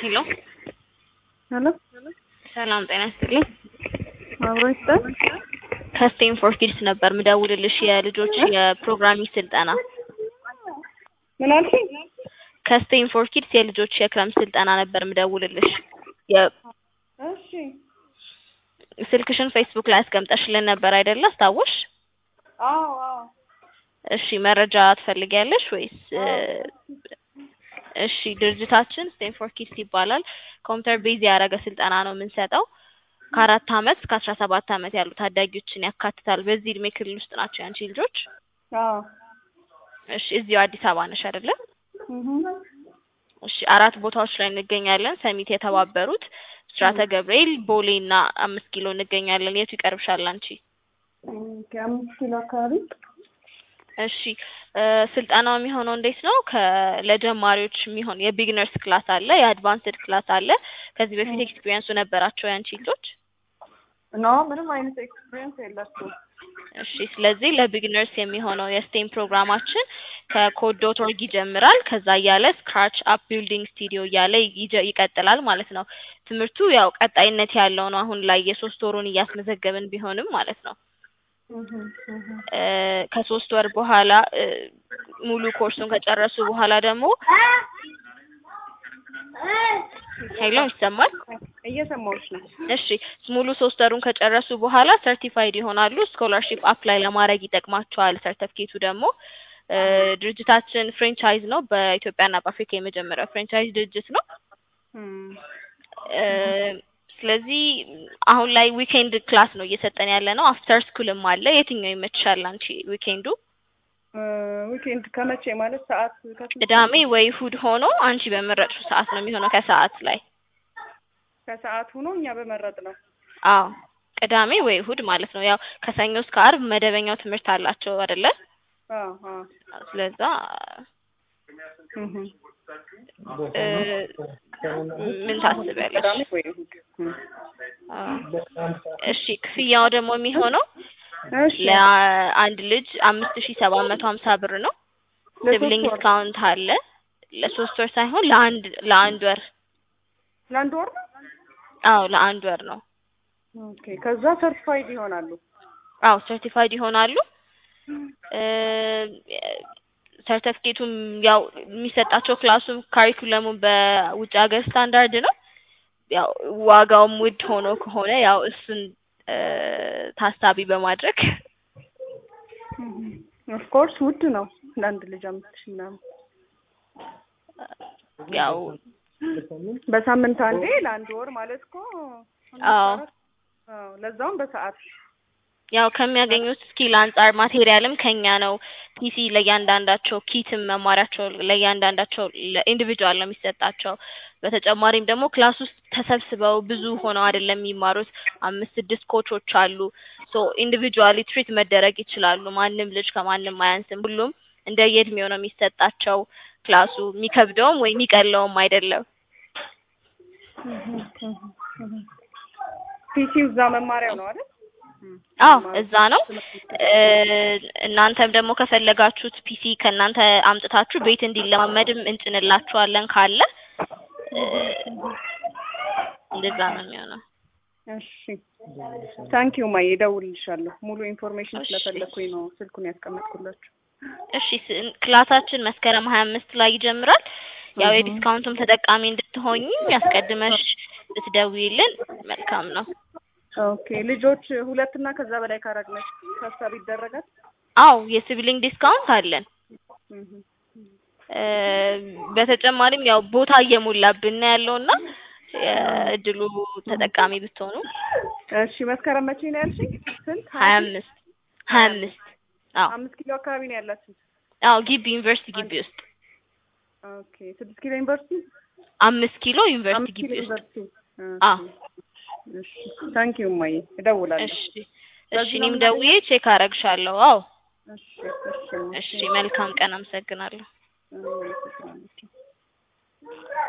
ሄሎ ሄሎ ሰላም ጤና ይስጥልኝ። አብሮ ይስጠን። ከስቴም ፎር ኪድስ ነበር ምደውልልሽ የልጆች የፕሮግራሚንግ ስልጠና ምን አልሽኝ? ከስቴም ፎር ኪድስ የልጆች የክረምት ስልጠና ነበር ምደውልልሽ። የ- እሺ ስልክሽን ፌስቡክ ላይ አስቀምጠሽልን ነበር አይደለ? አስታወሽ? አዎ አዎ እሺ መረጃ ትፈልጊያለሽ ወይስ እ፣ እሺ ድርጅታችን ስቴም ፎር ኪድስ ይባላል። ኮምፒውተር ቤዝ ያደረገ ስልጠና ነው የምንሰጠው። ከአራት አመት እስከ አስራ ሰባት አመት ያሉ ታዳጊዎችን ያካትታል። በዚህ እድሜ ክልል ውስጥ ናቸው ያንቺ ልጆች? አዎ እሺ እዚሁ አዲስ አበባ ነሽ አይደለ? እህ እሺ አራት ቦታዎች ላይ እንገኛለን። ሰሚት የተባበሩት፣ ብስራተ ገብርኤል፣ ቦሌ እና አምስት ኪሎ እንገኛለን። የቱ ይቀርብሻል አንቺ? ከአምስት ኪሎ አካባቢ እሺ እ፣ ስልጠናው የሚሆነው እንዴት ነው? ከ ለጀማሪዎች የሚሆን የቢግነርስ ክላስ አለ፣ የአድቫንስድ ክላስ አለ። ከዚህ በፊት ኤክስፒሪየንሱ ነበራቸው ያንቺ ልጆች? ኖ ምንም አይነት ኤክስፒሪየንስ የላቸውም። እሺ ስለዚህ ለቢግነርስ የሚሆነው የስቴም ፕሮግራማችን ከኮድ ዶት ኦርግ ይጀምራል። ከዛ እያለ ስክራች አፕ ቢልዲንግ ስቱዲዮ እያለ ይጀ- ይቀጥላል ማለት ነው። ትምህርቱ ያው ቀጣይነት ያለው ነው። አሁን ላይ የሶስት ወሩን እያስመዘገብን ቢሆንም ማለት ነው እህ እህ እ፣ ከሶስት ወር በኋላ እ፣ ሙሉ ኮርሱን ከጨረሱ በኋላ ደግሞ ሄሎ ይሰማል? እየሰማሁሽ ነው። እሺ ሙሉ ሶስት ወሩን ከጨረሱ በኋላ ሰርቲፋይድ ይሆናሉ። ስኮላርሺፕ አፕላይ ለማድረግ ይጠቅማቸዋል። ሰርተፍኬቱ ደግሞ እ፣ ድርጅታችን ፍሬንቻይዝ ነው። በኢትዮጵያና በአፍሪካ የመጀመሪያው ፍሬንቻይዝ ድርጅት ነው። እም እ፣ ስለዚህ አሁን ላይ ዊኬንድ ክላስ ነው እየሰጠን ያለ ነው። አፍተር ስኩልም አለ። የትኛው ይመችሻል አንቺ? ዊኬንዱ ዊኬንድ ከመቼ ማለት ሰዓት ከስንት ቅዳሜ ወይ እሑድ ሆኖ አንቺ በመረጥሽው ሰዓት ነው የሚሆነው ከሰዓት ላይ ከሰዓት ሆኖ እኛ በመረጥ ነው። አዎ ቅዳሜ ወይ እሑድ ማለት ነው። ያው ከሰኞ እስከ አርብ መደበኛው ትምህርት አላቸው አይደለ? አዎ አዎ ስለዛ እህ እ፣ ምን ታስቢያለሽ? ቅዳሜ ወይ እሑድ እም አዎ። እሺ ክፍያው ደግሞ የሚሆነው እሺ ለአንድ ልጅ አምስት ሺ ሰባት መቶ ሀምሳ ብር ነው። ለሶስት ሲብሊንግ ወር ዲስካውንት አለ። ለሶስት ወር ሳይሆን ለአንድ ለአንድ ወር። ለአንድ ወር ነው። አዎ ለአንድ ወር ነው። ኦኬ ከዛ ሰርቲፋይድ ይሆናሉ። አዎ ሰርቲፋይድ ይሆናሉ። እ፣ ሰርተፍኬቱም ያው የሚሰጣቸው ክላሱም ካሪኩለሙም በውጭ ሀገር ስታንዳርድ ነው። ያው ዋጋውም ውድ ሆኖ ከሆነ ያው እሱን እ፣ ታሳቢ በማድረግ ኦፍ ኮርስ ውድ ነው ለአንድ ልጅ አምስት ሺህ ምናምን ያው በሳምንት አንዴ ለአንድ ወር ማለት እኮ አምስት አዎ አራት አዎ ለዛውም በሰዓት ያው ከሚያገኙት ስኪል አንጻር ማቴሪያልም ከኛ ነው። ፒሲ ለእያንዳንዳቸው፣ ኪትም መማሪያቸው ለእያንዳንዳቸው ለኢንዲቪጁዋል ነው የሚሰጣቸው። በተጨማሪም ደግሞ ክላስ ውስጥ ተሰብስበው ብዙ ሆነው አይደለም የሚማሩት። አምስት ስድስት ኮቾች አሉ። ሶ ኢንዲቪጁዋሊ ትሪት መደረግ ይችላሉ። ማንም ልጅ ከማንም አያንስም። ሁሉም እንደየእድሜው ነው የሚሰጣቸው። ክላሱ የሚከብደውም ወይ የሚቀለውም አይደለም። ፒሲው እዛ መማሪያው ነው አይደል? አዎ እዛ ነው። እ፣ እናንተም ደግሞ ከፈለጋችሁት ፒሲ ከእናንተ አምጥታችሁ ቤት እንዲለማመድም እንጭንላችኋለን ካለ እ፣ እንደዛ ነው የሚሆነው። እሺ ታንኪዩ ማዬ እደውልልሻለሁ። ሙሉ ኢንፎርሜሽን እሺ። ስለፈለኩኝ ነው ስልኩን ያስቀመጥኩላችሁ። እሺ ስ- ክላሳችን መስከረም ሀያ አምስት ላይ ይጀምራል። ያው እህ። የዲስካውንቱም ተጠቃሚ እንድትሆኝ ያስቀድመሽ ብትደውይልን መልካም ነው። ኦኬ ልጆች ሁለት እና ከዛ በላይ ካረግነች ታሳቢ ይደረጋል? አው የሲብሊንግ ዲስካውንት አለን። እህ። እ፣ በተጨማሪም ያው ቦታ እየሞላብን ነው ያለውና እድሉ ተጠቃሚ ብትሆኑ እሺ መስከረም መቼ ነው ያልሽኝ? ስንት? ሀያ አምስት ሀያ አምስት አዎ አምስት ኪሎ አካባቢ ነው ያላችሁት? አዎ ግቢ ዩኒቨርሲቲ ግቢ ውስጥ ኦኬ ስድስት ኪሎ ዩኒቨርሲቲ? አምስት ኪሎ ዩኒቨርሲቲ አምስት ኪሎ ግቢ ውስጥ ዩኒቨርሲቲ። አዎ እሺ ታንኪዩ ማዬ እደውላለሁ። እሺ እሺ እኔም ደውዬ ቼክ አረግሻለሁ አዎ እሺ እሺ እሺ መልካም ቀን አመሰግናለሁ እሺ